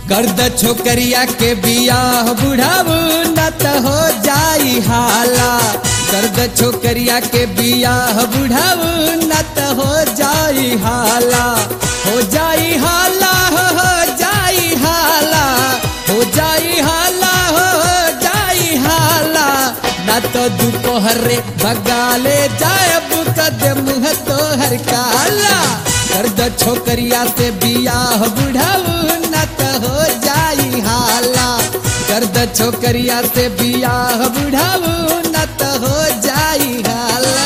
गर्द छोकरिया के बियाह बुढ़ाऊ न त हो जाई हाला गर्द छोकरिया के बियाह बुढ़ाऊ न त हो जाई हाला हो जाई हाला हो हो जाई हाला हो जाई हाला हो हो जाई हाला न तो दोपहरे भगाले जायब कदम है तोहर काला गर्द छोकरिया से बियाह बुढ़ाऊ न त हो जाई हाला गर्द छोकरिया से बियाह बुढ़ाऊ न त हो जाई हाला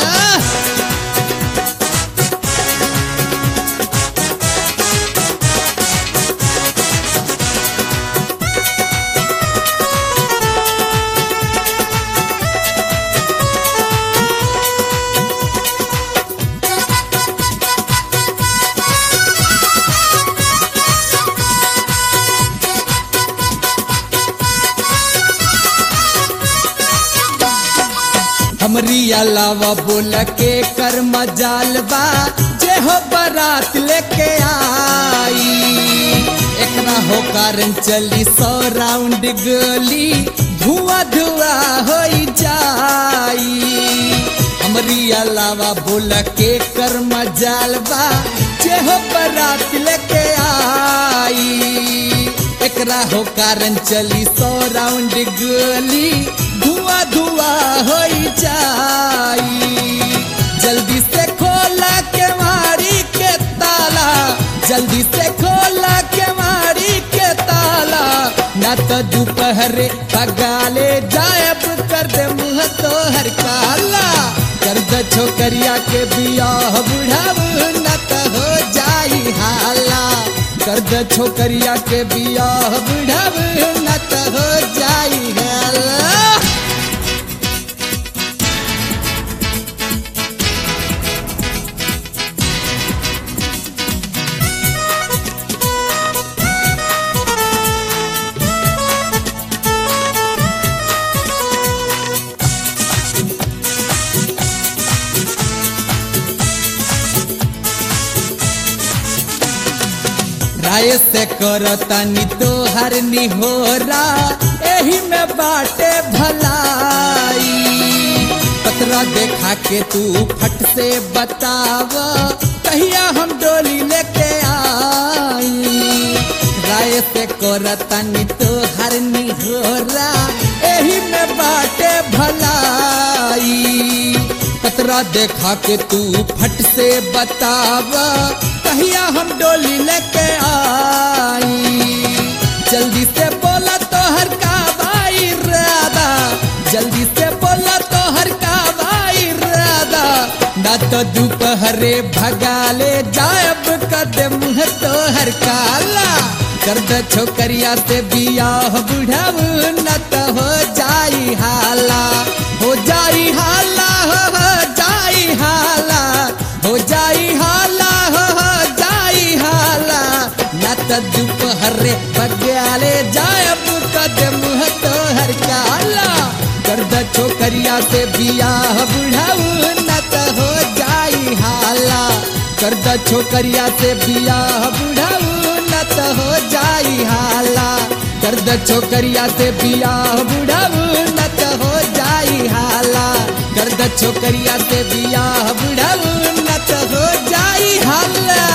हमरी अलावा बोल के कर मजाल बा जे हो बारात लेके आई एकरा हो कारण चली सौ राउंड गोली धुआं धुआं हो जाई हमरी अलावा बोल के कर मजाल बा जे हो बारात लेके आई एकरा हो कारण चली सौ राउंड गोली धुआं धुआं हो जाई जल्दी से खोला के मारी के ताला जल्दी से खोला के मारी के ताला न तो दोपहरे पगाले जायब कर दे मुँह तो हर काला कर दे छोकरिया के बियाह बुढ़ाऊ न तो हो जाई हाला कर दे छोकरिया के बियाह बुढ़ाऊ न तो हो जाई हाला राय से करतानी तोहर निहोरा एही में बाटे भलाई पतरा देखा के तू फट से बताव कहिया हम डोली लेके आई राय से करतानी तोहर निहोरा एही में बाटे भलाई कतरा देखा के तू फट से बताव कहिया हम डोली लेके आई जल्दी से बोला तो हर का भाई राधा जल्दी से बोला तो हर का भाई राधा ना तो दोपहरे भगाले जायब कदम है तो हर काला कर दे छोकरिया से बियाह बुढ़ाऊ न तो हो जाई हाला हो जाई हाला हो हो जाई हाला हो जाई हाला हो हो जाई हाला न तो दोपहरे बग्याले जायब कदम है तो हर काला कर दे छोकरिया से बियाह बुढ़ाऊ न तो हो जाई हाला कर दे छोकरिया से बियाह बुढ़ाऊ न तो हो जाई हाला कर दे छोकरिया से बियाह बुढ़ाऊ न तो हो जाई हाला कर दे छोकरिया से बियाह बुढ़ाऊ न तो हो जाई हाला